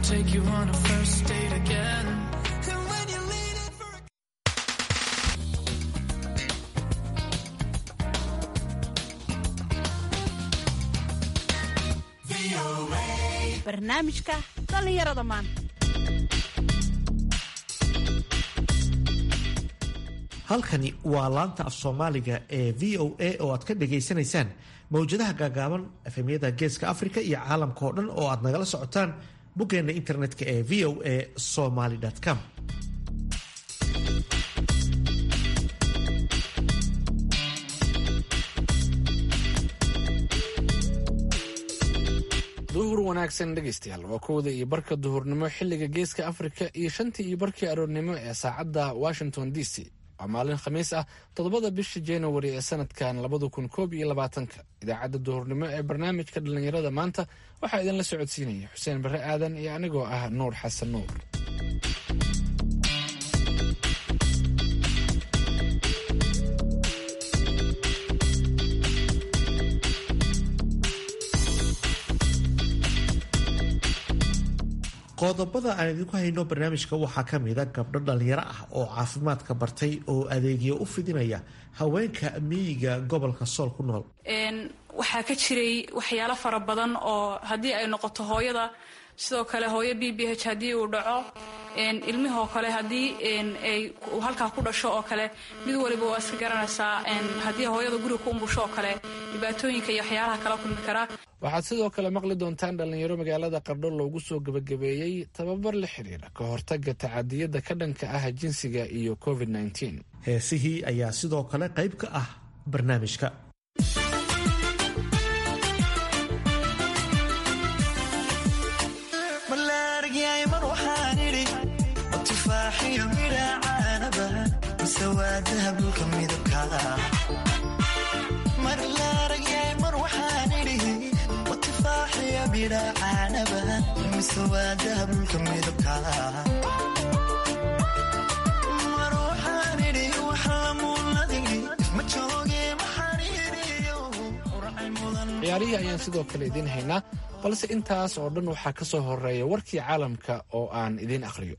take you on a first date again. barnaamijka dhallinyarada maanta halkani waa laanta af soomaaliga ee v o a oo aad ka dhagaysanaysaan mawjadaha gaagaaban efemyada geeska afrika iyo caalamka oo dhan oo aad nagala socotaan boggeena internetka ee v o a somaly com duhur wanaagsan dhegaystayaal waa kowda iyo barka duhurnimo xilliga geeska afrika iyo shantii iyo barkii aroornimo ee saacadda washington d c waa maalin khamiis ah toddobada bisha januari ee sanadkan labada kun koob iyo labaatanka idaacadda duhurnimo ee barnaamijka dhallinyarada maanta waxaa idinla socodsiinaya xuseen barre aadan iyo anigoo ah nuur xasan nuur qodobada aan idinku hayno barnaamijka waxaa ka mida gabdho dhallinyaro ah oo caafimaadka bartay oo adeegyo u fidinaya haweenka miyiga gobolka sool ku nool waxaa ka jiray waxyaalo fara badan oo haddii ay noqoto hooyada sidoo kale hooyo b b h haddii uu dhaco ilmihoo kale haddii ay halkaa ku dhasho oo kale mid waliba waa iska garanaysaa haddii hooyada guriga ku umbusho oo kale dhibaatooyinka iyo waxyaalaha kala kulmi karaa waxaad sidoo kale maqli doontaan dhallinyaro magaalada qardho loogu soo gebagabeeyey tababar la xiriira ka hortaga tacadiyada ka dhanka ah jinsiga iyo covid -19. heesihii ayaa sidoo kale qayb ka ah barnaamijka ciyaarihii ayaan sidoo kale idiin haynaa balse intaas oo dhan waxaa ka soo horeeya warkii caalamka oo aan idiin akhriyo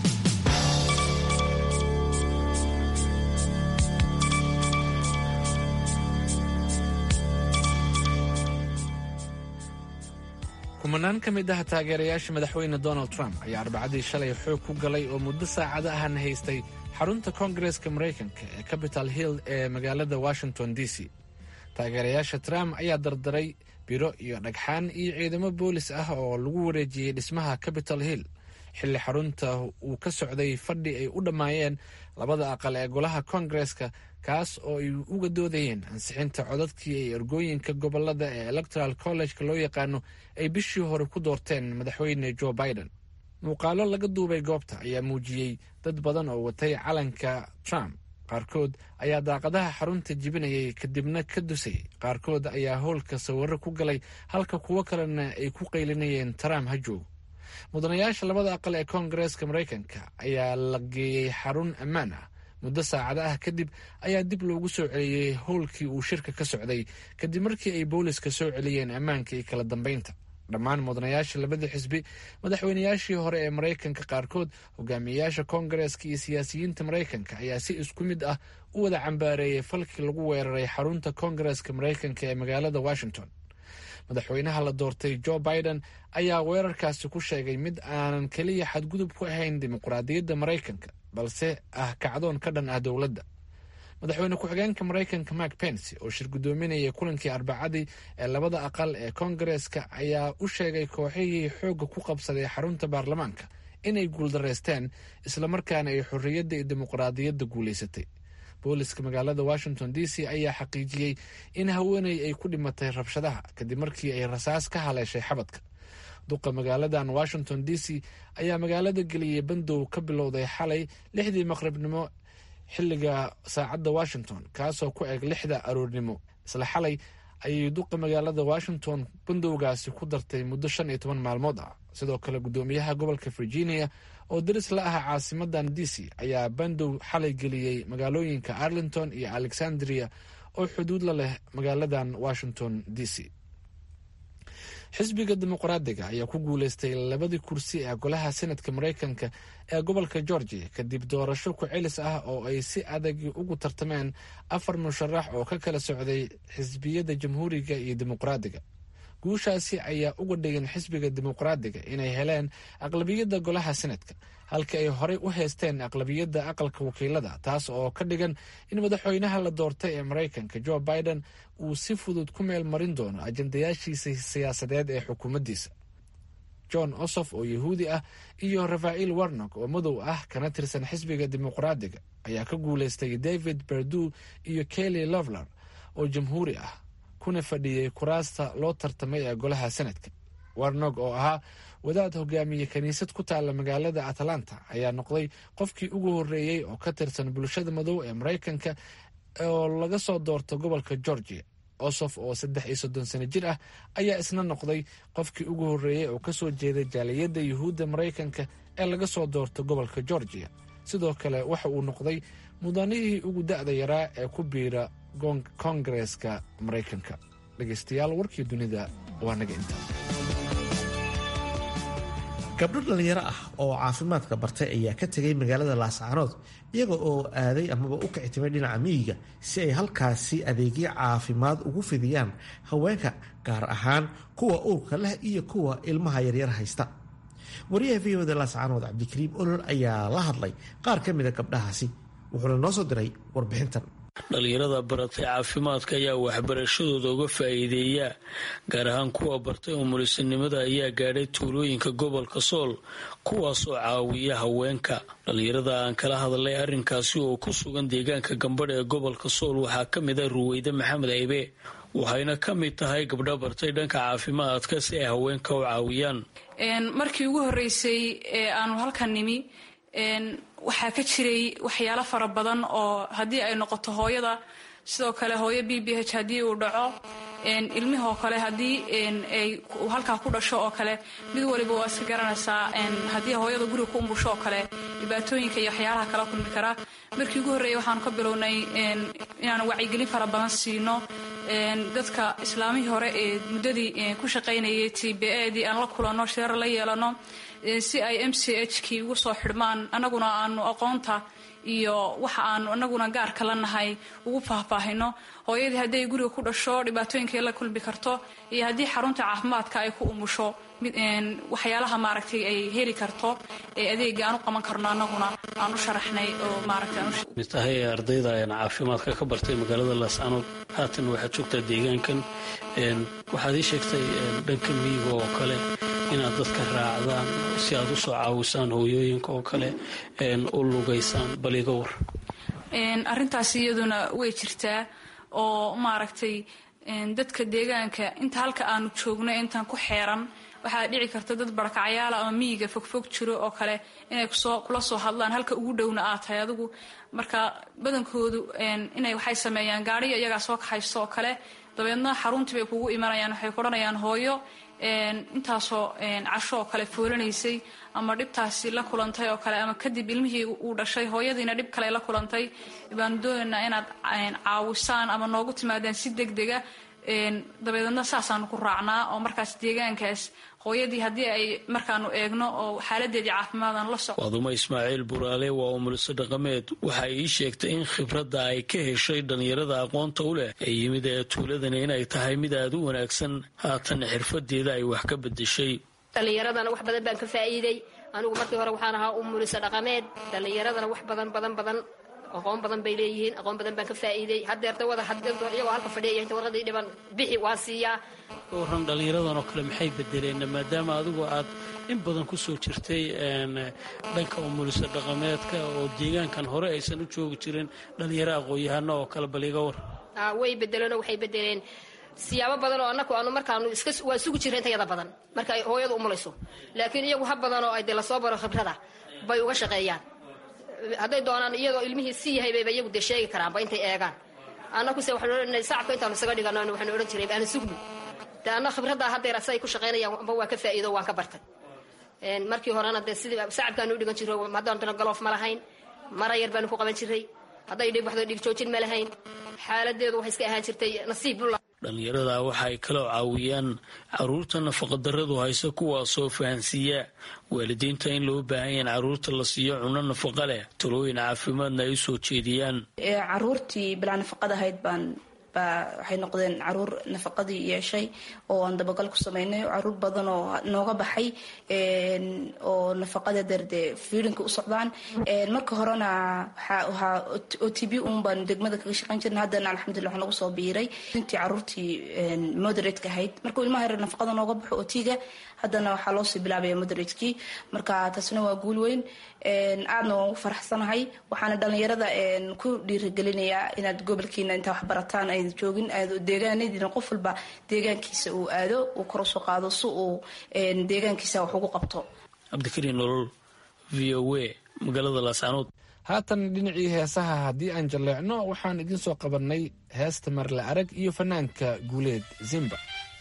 kumanaan ka mid ah taageerayaasha madaxweyne donald trump ayaa arbacadii shalay xoog ku galay oo muddo saacado ahna haystay xarunta koongareska maraykanka ee capital hill ee magaalada washington d c taageerayaasha trump ayaa dardaray biro iyo dhagxaan iyo ciidamo boolis ah oo lagu wareejiyey dhismaha capital hill xilli xarunta uu ka socday fadhi ay u dhammaayeen labada aqal ee golaha koongareska kaas oo ay uga doodayeen ansixinta codadkii ay ergooyinka gobolada ee electoral college-ka loo yaqaano ay bishii hore ku doorteen madaxweyne joe biden muuqaalo laga duubay goobta ayaa muujiyey dad badan oo watay calanka trump qaarkood ayaa daaqadaha xarunta jibinayay kadibna ka dusay qaarkood ayaa howlka sawiro ku galay halka kuwo kalena ay ku qaylinayeen trump ha joogo mudanayaasha labada aqal ee koongareeska maraykanka ayaa la geeyey xarun ammaan ah muddo saacado ah kadib ayaa dib loogu soo celiyey howlkii uu shirka ka socday kadib markii ay booliska soo celiyeen ammaanka iyo kala dambeynta dhammaan mudanayaasha labada xisbi madaxweynayaashii hore ee maraykanka qaarkood hogaamiyeyaasha koongareeska iyo siyaasiyiinta maraykanka ayaa si isku mid ah u wada cambaareeyey falkii lagu weeraray xarunta koongareeska maraykanka ee magaalada washington madaxweynaha la doortay joe biden ayaa weerarkaasi ku sheegay mid aanan keliya xadgudub ku ahayn dimuqraadiyadda maraykanka balse ah kacdoon ka dhan ah dowladda madaxweyne ku-xigeenka maraykanka mark pence oo shir guddoominayay kulankii arbacadii ee labada aqal ee koongareeska ayaa u sheegay kooxihii xoogga ku qabsaday xarunta baarlamaanka inay guuldaraysteen islamarkaana ay xorriyadda iyo dimuqraadiyadda guulaysatay booliska magaalada washington d c ayaa xaqiijiyey in haweeney ay ku dhimatay rabshadaha kadib markii ay rasaas ka haleeshay xabadka duqa magaaladan washington d c ayaa magaalada geliyey bandow ka bilowday xalay lixdii maqribnimo xilliga saacadda washington kaasoo ku eg lixda aroornimo isla xalay ayay duqa magaalada washington bandowgaasi ku dartay muddo shan iyo toban maalmood ah sidoo kale guddoomiyaha gobolka virginia oo daris la ah caasimadan d c ayaa bandow xalay geliyey magaalooyinka arlington iyo alexandria oo xuduud la leh magaaladan washington d c xisbiga dimuqraadiga ayaa ku guuleystay labadii kursi ee golaha senadka maraykanka ee gobolka georgia kadib doorasho ku-celis ah oo ay si adag ugu tartameen afar musharax oo ka kala socday xisbiyada jamhuuriga iyo dimuqraadiga guushaasi ayaa uga dhigan xisbiga dimuqraadiga inay heleen aqlabiyadda golaha senadka halka ay horey u haysteen aqlabiyadda aqalka wakiilada taas oo ka dhigan in madaxweynaha la doortay ee maraykanka joe biden uu si fudud ku meel marin doono ajandayaashiisa siyaasadeed ee xukuumaddiisa john osof oo yahuudi ah iyo rafael warnog oo madow ah kana tirsan xisbiga dimuqraadiga ayaa ka guuleystay david berdu iyo kelly lovler oo jamhuuri ah kuna fadhiyey kuraasta loo tartamay ee golaha senadka warnog oo ahaa wadaad hogaamiye kiniisad ku taalla magaalada atlanta ayaa noqday qofkii ugu horreeyey oo ka tirsan bulshada madow ee maraykanka oo laga soo doorto gobolka georgia osof oo saddex iyo soddon sano jir ah ayaa isna noqday qofkii ugu horreeyey oo kasoo jeeday jaaliyadda yuhuudda maraykanka ee laga soo doorto gobolka georgia sidoo kale waxa uu noqday mudanihii ugu da-da yaraa ee ku biira koongareeska maraykanka dhegeystayaal warkii dunida waa naga inta gabdho dhallinyaro ah oo caafimaadka bartay ayaa ka tegay magaalada laascaanood iyaga oo aaday amaba u kicitimay dhinaca miyiga si ay halkaasi adeegyo caafimaad ugu fidiyaan haweenka gaar ahaan kuwa uurka leh iyo kuwa ilmaha yaryar haysta wariyaha v oda laascaanood cabdikariim olol ayaa la hadlay qaar ka mida gabdhahaasi wuxuuna noo soo diray warbixintan dhalinyarada baratay caafimaadka ayaa waxbarashadooda uga faa'iideeya gaar ahaan kuwa bartay umulisanimada ayaa gaadhay tuulooyinka gobolka sool kuwaasoo caawiya haweenka dhalinyarada aan kala hadlay arrinkaasi oo ku sugan deegaanka gambadh ee gobolka sool waxaa ka mid ah ruweyde maxamed aybe waxayna ka mid tahay gabdho bartay dhanka caafimaadka si ay haweenka u caawiyaan markii ugu horeysay ee aanu halkan nimi waxaa ka jiray waxyaalo fara badan oo haddii ay noqoto hooyada sidoo kale hooyo b b h haddii uu dhaco ilmihoo kale haddii ay halkaa ku dhasho oo kale mid waliba waa iska garanaysaa haddii hooyada guriga ku umbusho oo kale dhibaatooyinka iyo waxyaalaha kala kulmi karaa markii ugu horreeyay waxaanu ka bilownay inaanu wacyigelin fara badan siino dadka islaamihii hore ee muddadii ku shaqaynayay t b edii aan la kulanno shirar la yeelano si ay m c h kii ugu soo xidhmaan annaguna aanu aqoonta iyo waxa aanu anaguna gaarka la nahay ugu faahfaahino hooyadii hadday guriga ku dhasho dhibaatooyinkay la kulmi karto iyo haddii xarunta caafimaadka ay ku umusho waxyaalaha maaragtay ay heli karto ee adeega aan u qaban karno annaguna aan u sharaxnay oo mid tahay ardayda caafimaadka ka bartay magaalada laascanood haatan waxaad joogtaa deegaankan waxaad ii sheegtay dhanka miyiga oo kale inaad dadka raacdaan si aad u soo caawisaan hooyooyinka oo kale u lugaysaan bal iga war arrintaas iyaduna way jirtaa oo maaragtay dadka deegaanka inta halka aanu joogno intaan ku xeeran waxaa dhici karta dad barakacyaala ama miyiga fogfog jiro oo kale inay kula soo hadlaan halka ugu dhowna aad tahay adigu marka badankoodu inay waxay sameeyaan gaariyo iyagaa soo kaxaysto oo kale dabeedna xaruntii bay kugu imanayaan waxay ku odhanayaan hooyo intaasoo casho oo kale foolanaysay ama dhibtaasi la kulantay oo kale ama kadib ilmihii uu dhashay hooyadiina dhib kale la kulantay baanu doonaynaa inaad caawisaan ama noogu timaadeen si deg dega dabeedna saasaanu ku raacnaa oo markaas deegaankaas hooyadii haddii ay markaanu eegno oo xaaladeedii caafimaadaan la soco waadumo ismaaciil buraale waa umuliso dhaqameed waxay ii sheegtay in khibradda ay ka heshay dhallinyarada aqoonta u leh ee yimid ee tuuladani inay tahay mid aada u wanaagsan haatan xirfadeeda ay wax ka bedeshay dhallinyaradana wax badan baan ka faa'iiday anigu markii hore waxaan ahaa umuliso dhaqameed dhallinyaradana wax badan badan badan aqoon badan bay leeyihiin aqoon badan baan ka faa'iiday hadeer dawada iyagoo halka fadhiya inta warqadii dhiban bixi waan siiyaa ka warran dhallinyaradan oo kale maxay bedeleen maadaama adigu aad in badan ku soo jirtay dhanka umuliso dhaqameedka oo deegaankan hore aysan u joogi jirin dhallinyaro aqoon-yahano oo kale bal iga war way bedeleenoo waxay bedeleen siyaabo badan oo anaku aanu markaanu iska waa sugi jirra intayada badan marka ay hooyadu umulayso laakiin iyagu ha badan oo ay dee lasoo baro khibrada bay uga shaqeeyaan hadday doonaan iyadoo ilmihii si yahay bayba iyagu dee sheegi karaanba intay eegaan annakuse waxaanu odhanay sacabka intaanu isaga dhigano waxaanu odhan jiray aanu sugno dee anna khibraddaa haddeer siday ku shaqaynayaan amba waan ka faa'iido waan ka bartay markii horena dee sidii sacabkaanu u dhigan jiro haddaan dana galoof ma lahayn mara yar baanu ku qaban jiray hadday dhib waxdo dhig joojin ma lahayn xaaladeedu waxay iska ahaan jirtay nasiib bulla dhallinyarada waxa ay kaloo caawiyaan caruurta nafaqadarradu haysa kuwaasoo fahansiiya waalidiinta in loo baahan yaha in caruurta la siiyo cunno nafaqa leh talooyin caafimaadna ay u soo jeediyaan caruurtii bilaa nafaqada ahayd baan baa waxay noqdeen caruur nafaqadii yeeshay oo aan dabagal ku sameynay caruur badan oo nooga baxay oo nafaqada derde fiilinka u socdaan marka horena waxaa o t b un baan degmada kaga shaqeyn jirna haddana alxamdulillah waxaa nagu soo biiray intii caruurtii moderatka ahayd markuu ilmaha yar nafaqada nooga baxo otiga haddana waxaa loosii bilaabaya moderatkii marka taasna waa guul weyn aadna waan ugu faraxsanahay waxaana dhalinyarada ku dhiirigelinayaa inaad gobolkiina intaa wax barataan ayda joogin deegaanadiina qof walba deegaankiisa uu aado uu kor usoo qaado si uu deegaankiisa wax ugu qabto cabdikariin nolol v o a magaalada laascaanood haatan dhinacii heesaha haddii aan jalleecno waxaan idiin soo qabannay heesta marle arag iyo fanaanka guuleed zimba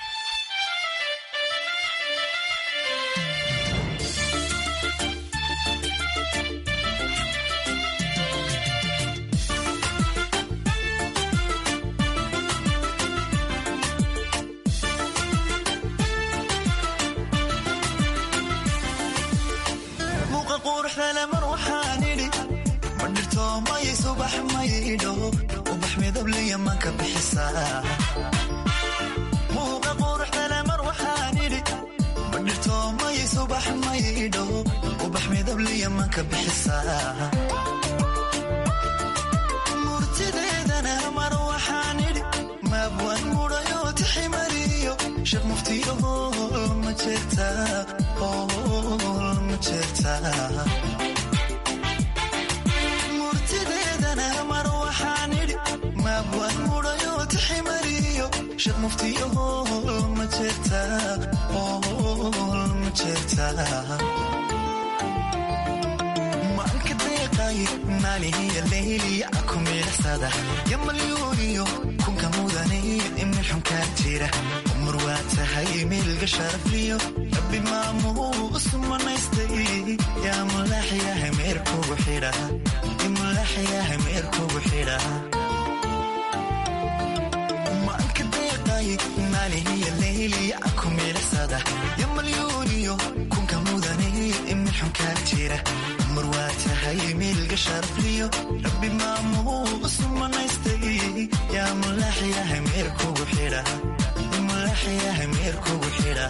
murtideedana mar waxaan idhi maabwan mudhayo tiximariyo sheekh muftiyo hool ma jeerta hool ma jeerta murtideedana mar waxaan idhi maabwan mudhayo tiximariyo sheekh muftiyo hool ma jeerta hool ma jeerta maalihiya leyliya akumiilasada yamalyuuniyo kunka mudaniyo imil xunkaa jira umar waa tahay milga sharafliyo rabbi maamuus manaystay yaa mulaaxyaha meerkugu xidha mulaaxyaha meerkugu xidha maanka deeqay maalihiya leyliya akumiilasada yamalyuuniyo kunka mudaniyo imil xunkaa jira mar waa tahay milga sharafliyo rabbi maamuus manaystay yaa mulaaxyaha meerkugu xidha mulaaxyaha meerkugu xidha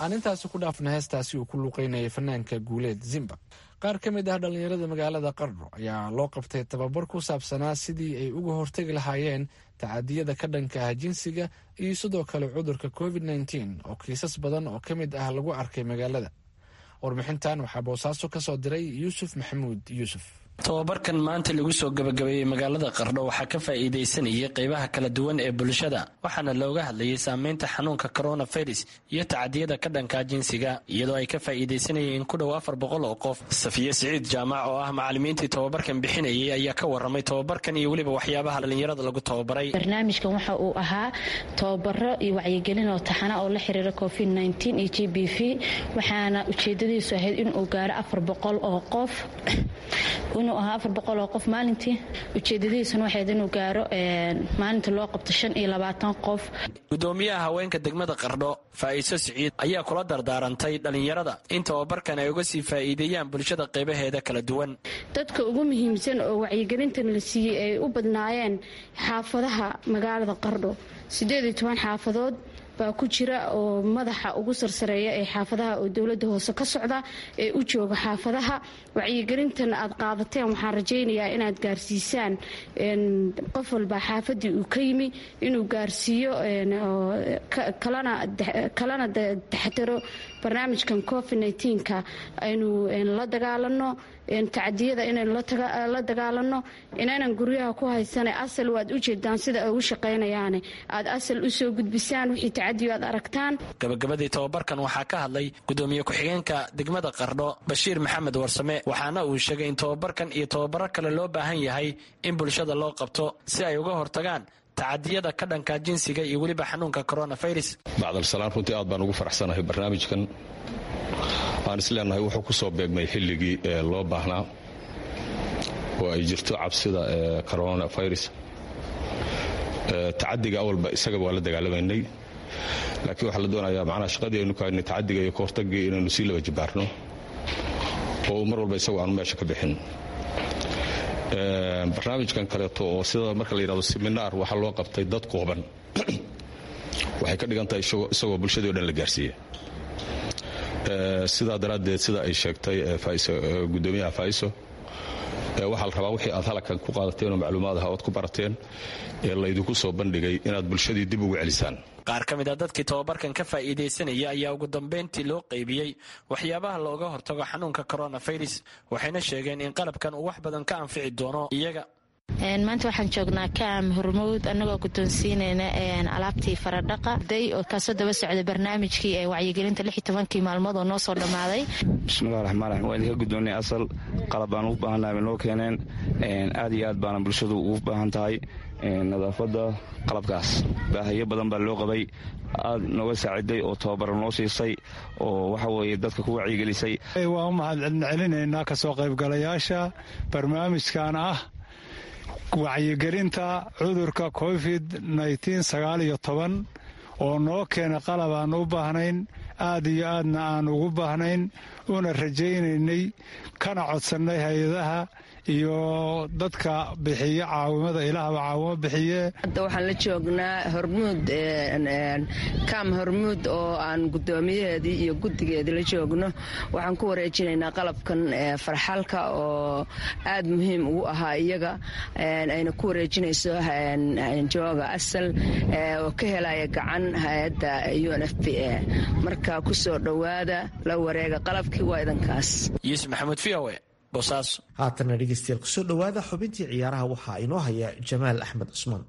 aan intaasi ku dhaafna heestaasi uu ku luuqeynayay fanaanka guuleed zimba qaar ka mid ah dhallinyarada magaalada qardho ayaa loo qabtay tababar ku saabsanaa sidii ay uga hortegi lahaayeen tacadiyada ka dhanka ah jinsiga iyo sidoo kale cudurka covid nteen oo kiisas badan oo ka mid ah lagu arkay magaalada warbixintan waxaa boosaaso ka soo diray yuusuf maxamuud yuusuf tobabarkan maanta lagu soo gabagabeeyey magaalada qardho waxaa ka faa'iidaysanayay qaybaha kala duwan ee bulshada waxaana looga hadlayay saameynta xanuunka coronavirus iyo tacadiyada ka dhanka jinsiga iyadoo ay ka faa'iidaysanayeen ku dhow afar boqol oo qof safiye siciid jaamac oo ah macalimiintii tobabarkan bixinayay ayaa ka waramay tobabarkan iyo weliba waxyaabaha dhallinyarada lagu tobabaray barnaamijkan waxa uu ahaa tobabaro iyo wacyigelin oo taxana oo la xiriira covid iyo g b v waxaana ujeedadiisu ahayd inuu gaaro afar boqol oo qof inuu ahaa afar boqol oo qof maalintii ujeedadihiisuna waxayd inuu gaaro maalinta loo qabto shan iyo labaatan qof gudoomiyaha haweenka degmada qardho faa'iiso siciid ayaa kula dardaarantay dhallinyarada in tababarkan ay uga sii faa'iideeyaan bulshada qaybaheeda kala duwan dadka ugu muhiimsan oo wacyigelintan la siiyey ay u badnaayeen xaafadaha magaalada qardho siddeed iyo toban xaafadood baa ku jira oo madaxa ugu sarsareeya ee xaafadaha oo dowladda hoose ka socda ee u jooga xaafadaha wacyigelintan aad qaadateen waxaan rajaynayaa inaad gaarsiisaan qof walba xaafadii uu ka yimi inuu gaarsiiyo kalana taxtiro barnaamijkan covid ka aynu la dagaalano tacadiyada inaynu la dagaalano inaynan guryaha ku haysana asal waad ujeedaan sida ay ugu shaqaynayaane aad asal usoo gudbisaan wixii tacadiyo aad aragtaan gabagabadii tobabarkan waxaa ka hadlay gudoomiye ku-xigeenka degmada qardho bashiir maxamed warsame waxaana uu sheegay in tobabarkan iyo tobabaro kale loo baahan yahay in bulshada loo qabto si ay uga hortagaan tacadiyada ka dhanka jinsiga iyo weliba xanuunka coronavirus bacdalsalaan runtii aad baan ugu faraxsanahay barnaamijkan waan isleenahay wuxuu ku soo beegmay xilligii ee loo baahnaa oo ay jirto cabsida ee coronavirus tacadiga awalba isagaba waa la dagaalamaynay laakiin waxaa la doonayaa macnaha shaqadii aynu ka haynay tacadiga iyo kahortagii inaynu sii laba jibaarno oo mar walba isagoo aanu meesha ka bixin barnaamijkan kaleeto oo sida marka la yidhahdo seminaar waxaa loo qabtay dad kooban waxay ka dhigan tahay isagoo bulshadii o dhan la gaarsiiya sidaa daraaddeed sida ay sheegtay gudoomiyaha faiso waxaa la rabaa wixii aad halkan ku qaadateen oo macluumaad aha oad ku barateen ee laydinku soo bandhigay inaad bulshadii dib ugu celisaan qaar ka mid a dadkii tobabarkan ka faa'iidaysanaya ayaa ugu dambayntii loo qaybiyey waxyaabaha looga hortago xanuunka coronavirus waxayna sheegeen in qalabkan uu wax badan ka anfici doono iyaga maanta waxaan joognaa kaam hormowd annagoo guddoonsiinayna alaabtii faradhaqa day oo kaasoo daba socda barnaamijkii ee wacyigelinta lix iyo tobankii maalmood oo noo soo dhammaaday bismillahi raxmaan raxiim waa idinka guddoonnay asal qalab baan ugu baahannahay bay noo keeneen aad iyo aad baana bulshadu ugu baahan tahay nadaafadda qalabkaas baahayo badan baa loo qabay aad nooga saaciday oo tababaro noo siisay oo waxa weeye dadka ku wacyigelisay waa u mahadcelinaynaa kasoo qaybgalayaasha barnaamijkan ah wacyigelinta cudurka covid sagaaliyo toban oo noo keena qalab aan u baahnayn aad iyo aadna aan ugu baahnayn una rajaynaynay kana codsannay hay-adaha iyo dadka bixiye caawimada ilaahba caawimo bixiye hadda waxaan la joognaa hormuud kaam hormuud oo aan guddoomiyaheedii iyo guddigeedii la joogno waxaan ku wareejinaynaa qalabkan farxalka oo aad muhiim ugu ahaa iyaga ayna ku wareejinayso jooga asal oo ka helaya gacan hay-adda u n f p a marka ku soo dhowaada la wareega qalabkii waa idankaas yuusuf maxamuud v o haatana dhegeystayaal kusoo dhowaada xubintii ciyaaraha waxaa inoo haya jamaal axmed cusmaan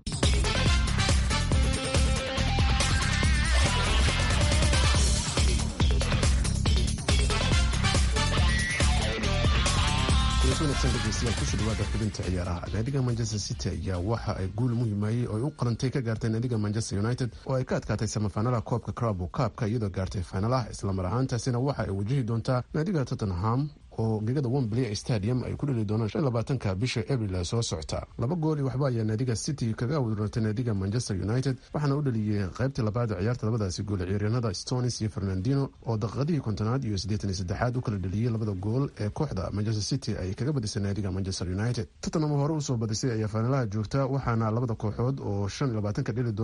degeystayaal kusoo dhawaada xubinta ciyaaraha naadiga manchester city ayaa waxa ay guul muhimayey oo ay u qarantay ka gaartay naadiga manchester united oo ay ka adkaatay samafaanalaha koobka crabo kaabka iyadoo gaartay faanalaha islamar ahaantaasina waxa ay wajahi doontaa naadiga tottenham oo gegada wembley stadium ay ku dheli doonaan shan labaatanka bisha abril soo socota laba gool iyo waxba ayaa naadiga city kaga awdurartay naadiga manchester united waxaana u dhaliyey qaybtii labaad ee ciyaarta labadaasi gool ciyaaryahanada stonis iyo fernandino oo daqiiqadihii kontonaad iyo siddeetan iyo saddexaad u kala dhaliyey labada gool ee kooxda manchester city ay kaga badisay naadiga manchester united tottenham hore usoo badisay ayaa faanalaha joogta waxaana labada kooxood oo shan iyo labaatanka dheli doona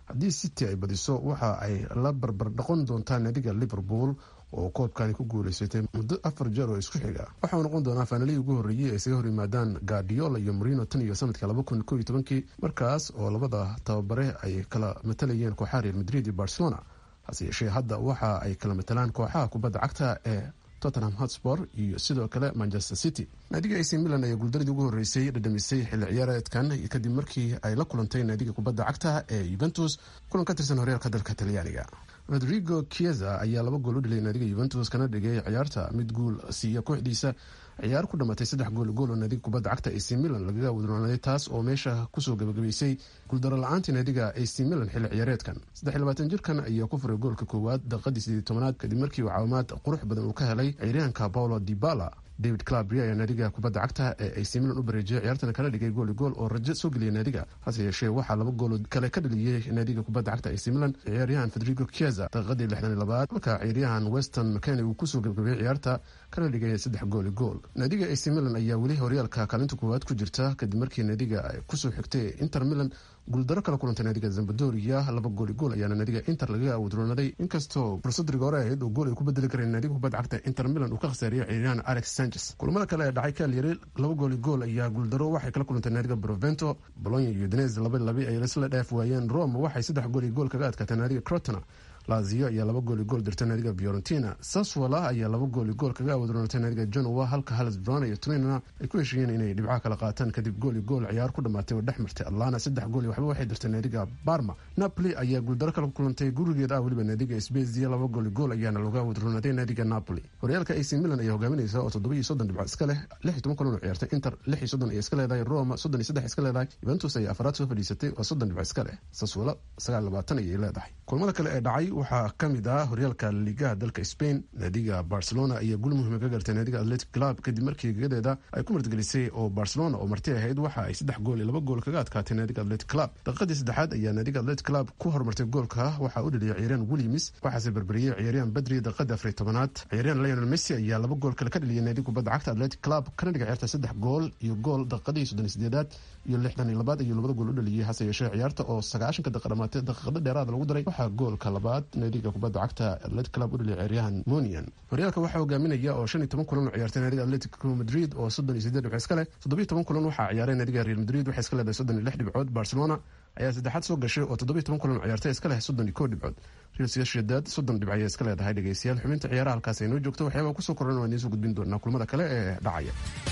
haddii city ay badiso waxa ay la barbar dhaqon doontaa naadiga liverpool oo koobkani ku guuleysatay muddo afar jeer oo isku xiga waxauu noqon doonaa faanalihii ugu horreeyey ay isaga hor yimaadaan guardiola iyo marino tan iyo sanadka laba kun koo iyo tobankii markaas oo labada tababare ay kala matalayeen kooxaha real madrid iyo barcelona hase yeeshee hadda waxa ay kala matalaan kooxaha kubadda cagta ee tottenham hotspor iyo sidoo kale manchester city naadiga ac milan ayaa guuldaradii ugu horreysay dhadhamisay xilli ciyaareedkan kadib markii ay la kulantay naadiga kubadda cagta ee yuventus kulan ka tirsan horyaalka dalka talyaaniga rodrigo chieza ayaa laba gool u dhilay naadiga yuventus kana dhigay ciyaarta mid guul siiya kooxdiisa ciyaar ku dhamatay saddex gool gool oo naadiga kubadda cagta ac milan lagaga wadroonaaday taas oo meesha kusoo gabagabaysay guuldaro la-aantii naadiga ac milan xilli ciyaareedkan saddex labaatan jirkan ayaa ku furay goolka koowaad daqiiqadii sideed tobanaad kadib markii uu caawimaad qurux badan uu ka helay ciyaaryahanka paulo dibala david clabria ayaa naadiga kubadda cagta ee ac milan u bareejiyay ciyaartana kala dhigay gooli gool oo rajo soo geliyay naadiga hase yeeshee waxaa laba gool kale ka dhaliyey naadiga kubadda cagta ac milan ciyaaryahan federigo chieza daqiiqadii lixdan iyo labaad halka ciyaaryahan weston mckenny uu kusoo gabgabayay ciyaarta kana dhigay saddex gooli gool naadiga ac milan ayaa weli horyaalka kaalinta koowaad ku jirta kadib markii naadiga kusoo xigtay inter milan guuldaro kala kulantay naadiga zambadoria laba gooli gool ayaana naadiga inter lagaga wadroonaday inkastoo fursad rigoore ahayd oo gool ay ku bedeli kareen naadiga kubadda cagta inter milan uu ka khasaariyay ciyaaryahan alex sanchez kulamada kale ee dhacay kalyari laba gooli gool ayaa guuldaro waxay kala kulantay naadiga brovento bolonya iyo udinez laba labi ay isla dhaaf waayeen rome waxay saddex gool iyo gool kaga adkaatay naadiga crotona lazio ayaa laba gooli gool dirtay naadiga fiorentina saswala ayaa laba gooli gool kaga awadroonatay naadiga genoa halka halis brana iyo turinana ay ku heshiiyeen inay dhibcaha kala qaataan kadib gooli gool ciyaar ku dhamaatay oo dhex martay atlana saddex gool iyo waxba waxay dirtay naadiga barma napoli ayaa guuldaro kala kulantay gurigeed ah weliba naadiga sbezia laba gooli gool ayaana looga awadroonatay naadiga napoli horyaalka ac milan ayaa hogaaminaysa oo toddoba iyo soddon dhibcood iska leh lix iyo toban kulan oo ciyaartay inter lix iyo soddon ay iska leedahay roma soddon iyo saddex iska leedahay juventus ayaa afaraad soo fadhiisatay oo soddon dhibco iska leh saswala sagaal labaatan ayay leedahay kulamada kale ee dhacay waxaa kamid ah horyaalka liigaha dalka spain naadiga barcelona ayaa gul muhiima ka gartay naadiga atletic club kadib markii gegadeeda ay ku martgelisay oo barcelona oo marti ahayd waxa ay saddex gool iyo laba gool kaga adkaatay naadiga atletic club daqiiqadii saddexaad ayaa naadiga atletic club ku horumartay goolka waxaa u dhaliyay ciyaaryahan williams waxaase berberiyey ciyaaryahan badri daqiiqadii afariy tobanaad ciyaaryahan lionel messi ayaa laba gool kale ka dhaliyay naadiga kubadda cagta atletic club kana dhiga ciyaarta saddex gool iyo gool daqiiqadii soddon iyo sideedaad iyo lixdan iyo labaad ayuu labada gool u dhaliyey hase yeeshee ciyaarta oo sagaashanka daqiiqa dhamaatay daqiiqado dheeraada lagu daray waxaa goolka labaad naadiga kubadda cagta atletic club u dhaliyay ciyaaryahan monian horyaalka waxaa hogaaminaya oo shan iyo toban kulan oo ciyaartay naadiga atletico madrid oo soddon iyo sideed dhibco iska leh toddobiyo toban kulan waxaa ciyaaray naadiga real madrid waxay iska leedahay soddon iyo lix dhibcood barcelona ayaa saddexaad soo gashay oo toddobiyo toban kulan oo ciyaartay iska leh soddon iyo kow dhibcood real sociedad soddon dhibc ayay iska leedahay dhegeystayaal xubinta ciyaaraha halkaas ay noo joogto waxyaabaa kusoo koran waan idiin soo gudbin doonaa kulamada kale ee dhacaya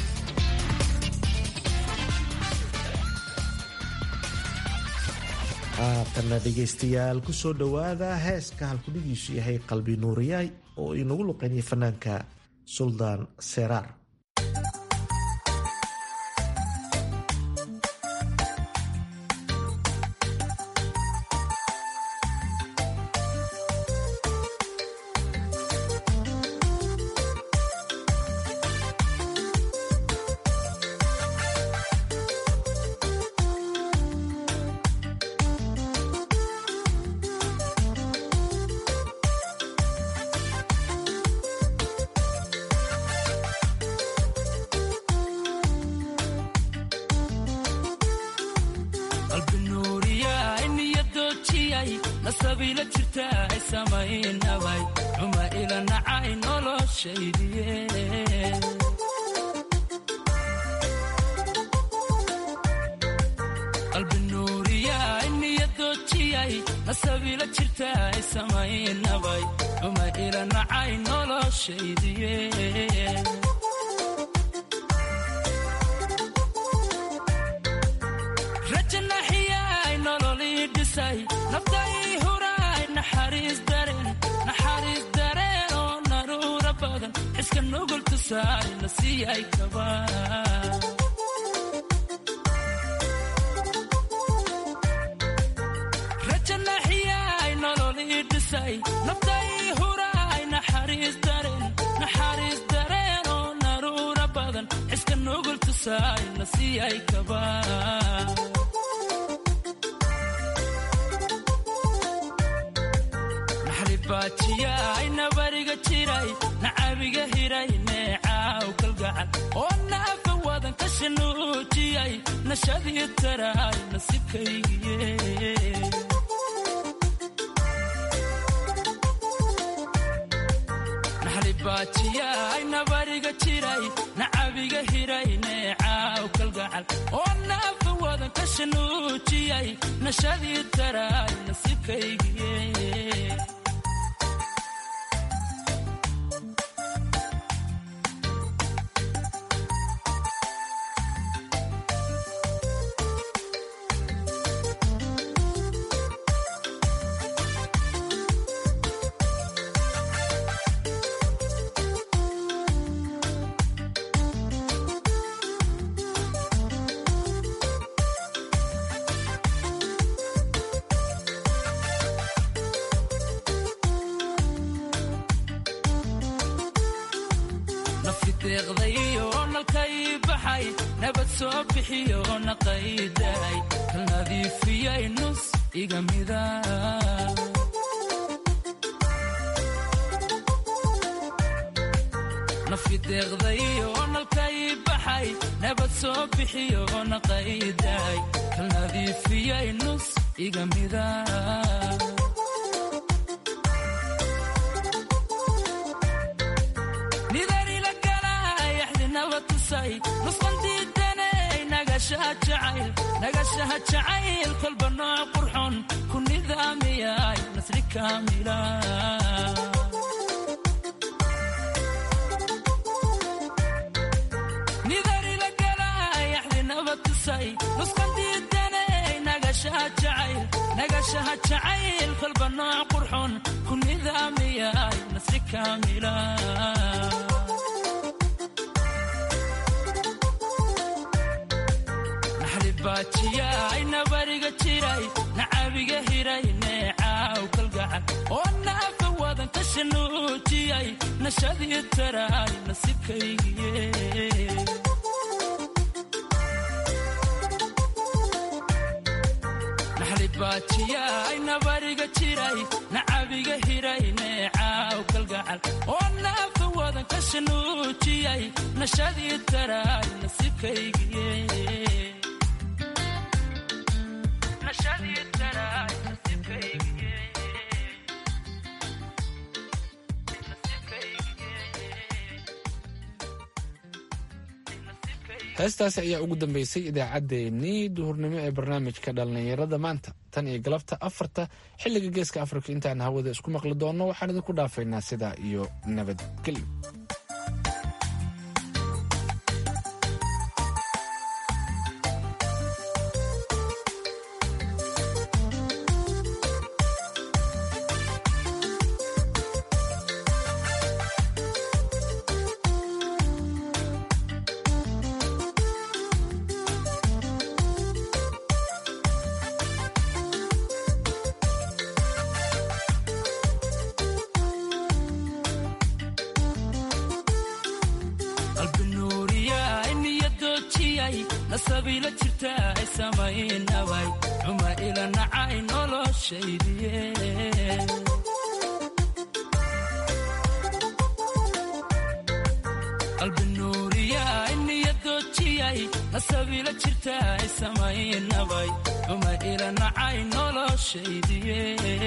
haatanna dhegaystayaal kusoo dhowaada heeska halkudhigiisu yahay qalbi nuuriyaay oo inagu luqeynaya fanaanka suldaan seraar qalbi nuuriyaay niyadoojiyay nasabiila jirta ay samaynabay xuma ila nacay noloshaydiye qalbi nuuriyaay niyadoojiyay nasabiila jirta ay samaynabay xuma ila nacay noloshaydiye rajanaxiyay nololii dhisay naftai huraay naxariis dareen naxariis dareen oo naruura badan xiska nugul tusaay la siiyay kaba rajanaxiyay nololii dhisay naftai huraay naxariis dareen naxariis dareen oo naruura badan xiska nugul tusaay la siiyay kaba naxlibaajiyaay nabariga jiray nacabiga hiray neecaaw kalgacal oo naafa wadan ka shanuujiyay nashadii taraay nasibkaygiye naxlibaajiyay nabariga jiray nacabiga hiray neecaaw kalgacal oo naafa wadan ka shanuujiyay nashadii taraay nasiibkaygiye nafideeqdayo nalkay baxay nabad soo bixiyo naqayday kal nadiifiyay nus iga mida nafideeqdayo nalkay baxay nabad soo bixiyo naqayday kal nadiifiyay nus iga mida nagashaha jacayl kolba nooc qurxon ku nidaamiyay nasri kaamila nidarila galaayaxdi nabad tusay nuskan diidanay nagashaha jacayl nagashaha jacayl kolba nooc qurxon ku nidaamiyay nasri kaamila baajiyay nabariga jiray nacabiga hiray neecaaw kalgacal oo naafa wadan ka shanuujiyay nashadii taraay nasiibkaygiye naxlibaajiyay nabariga jiray nacabiga hiray neecaaw kalgacal oo naafa wadan ka shanuujiyay nashadii taraay nasiibkaygiye heestaasi ayaa ugu dambeysay idaacaddeenii duhurnimo ee barnaamijka dhallinyarada maanta tan iyo galabta afarta xilliga geeska afrika intaan hawada isku maqli doonno waxaan idinku dhaafaynaa sidaa iyo nabadgelyo nasabila jirta ay samaynabay xuma ila nacay noloshaydiye qalbi nuuriya niyadoojiyay nasabila jirta ay samaynabay xuma ila nacay noloshaydiye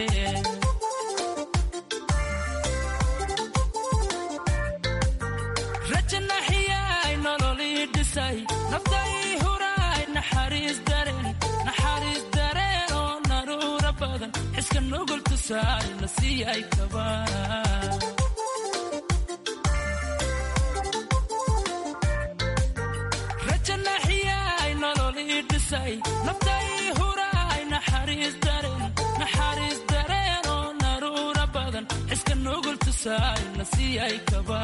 rajanaxiyay nololii dhisay naftai huraay naxariis dareen naxariis dareen oo naruura badan xiska nugul tusaay la siiyay kaba rajanaxiyay nololii dhisay naftai huraay naxariis dareen naxariis dareen oo naruura badan xiska nugul tusaay la siiyay kaba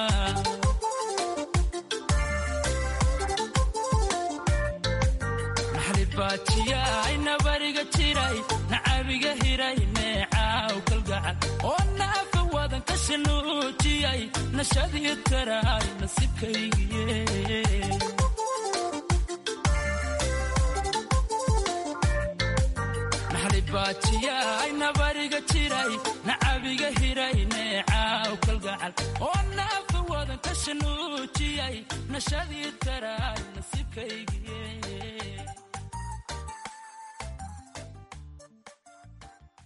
baajiyay nabariga jiray nacabiga hiray neecaaw kalgacal oo naafa wadan ka shanuujiyay nashadii taraay nasiibkaygiye baajiyay nabariga jiray nacabiga hiray neecaaw kalgacal oo naafa wadan ka shanuujiyay nashadii taraay nasiibkaygiye